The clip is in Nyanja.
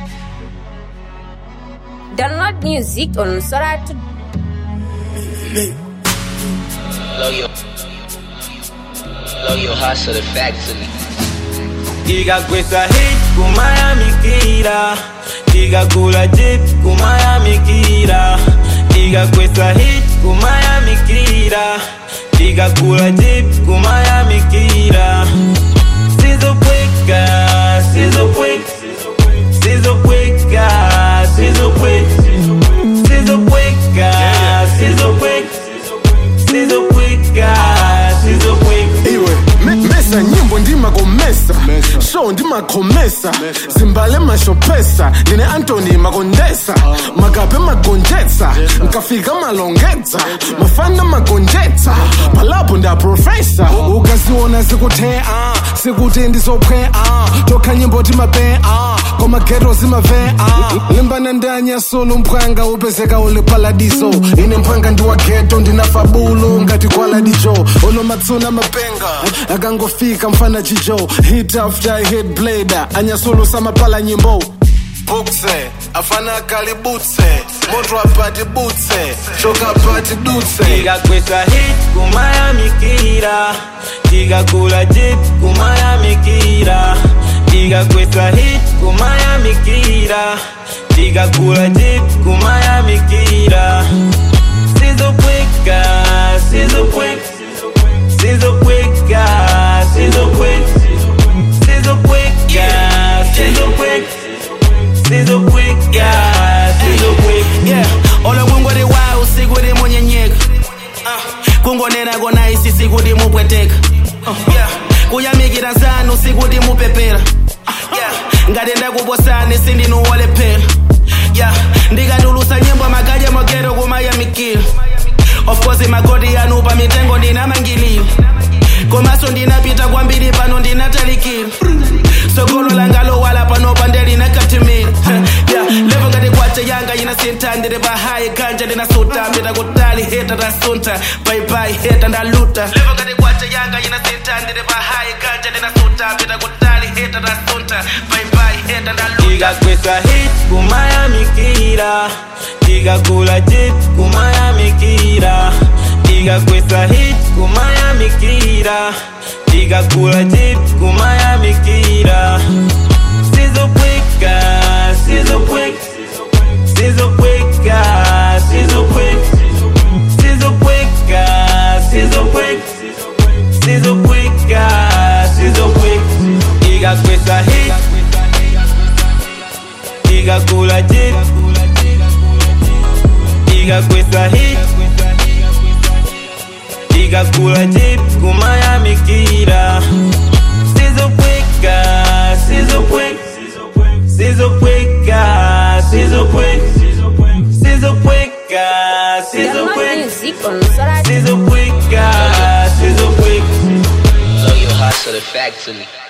Download music on Sora to Blow your, blow your hustle the factory. Diga questa hit ku Miami Kira Diga kula jeep ku Miami Kira Diga questa hit ku Miami Kira Diga kula jeep ku Miami Kira Sizo pweka, sizo pweka Sizo pweka, sizo pweka Sizo pweka, sizo pweka Sizo pweka, sizo pweka iwe me- mesa nyimbo ndimakomesa show ndimakhomesa zimbale mashopesa ndine antoni makondesa makape magonjetsa nkafika malongetsa mafana magonjetsa palapo ndaprofesa ukaziona zikuthe a sikuti ndizophe a tokha nyimbo timape a komageto zimave a limbana ndanyasulu mphwanga upezeka uli paladiso ine mphwanga ndiwageto ndinafabulo ngati kwaladijo olomatsuna mapenga akangofika mfana chijo hit after hit blade anyasulu samapala nyimbo bukse afana kalibutse moto apati butse shoka apati dutse Diga questa hit ku Miami Kira Diga kula jeep ku Miami Kira Diga questa hit ku Miami Kira Diga kula jeep ku Miami Kira Sizo pweka, sizo pweka Sizo pweka, sizo pweka Sizo pweka, sizo pweka Sizo pweka, sizo pweka yeah olo kungoti wa usiku limunyenyeka uh, kungonena kona isisi kuti mupweteka uh, yeah kuyamikira zanu sikuti mupepera uh, yeah ngati ndakuposani sindinuwolephera yeah ndikatulusa nyimbo magadya mogero kumayamikira of course magoti yanu pa mitengo ndinamangilira komaso ndinapita kwambiri pano ndinatalikira sogolo langalowala pano pandelinakatimira yeah, levo ngati kwacha yanga yinasintha ndiri pahayi ganja ndinasuta mbita kutali heta tasunta baibai heta ndaluta levo ngati kwacha yanga yinasintha ndiri pahayi ganja ndinasuta mbita kutali heta tasunta baibai heta ndaluta Diga questa hit ku Miami Kira Diga kula jeep ku Miami Kira Diga questa hit ku Miami Kira Diga kula jeep ku Miami Kira Sizo pweka, sizo pweka Sizo pweka, sizo pweka Sizo pweka, sizo pweka Sizo pweka, sizo pweka Diga questa hit Diga kula jeep Diga questa hit Diga kula jeep ku Miami Kira Sizo pweka, sizo pweka Sizo pweka, sizo pweka Sizo pweka, sizo download pweka music on Sora Sizo pweka, sizo pweka Blow your hustle the factory.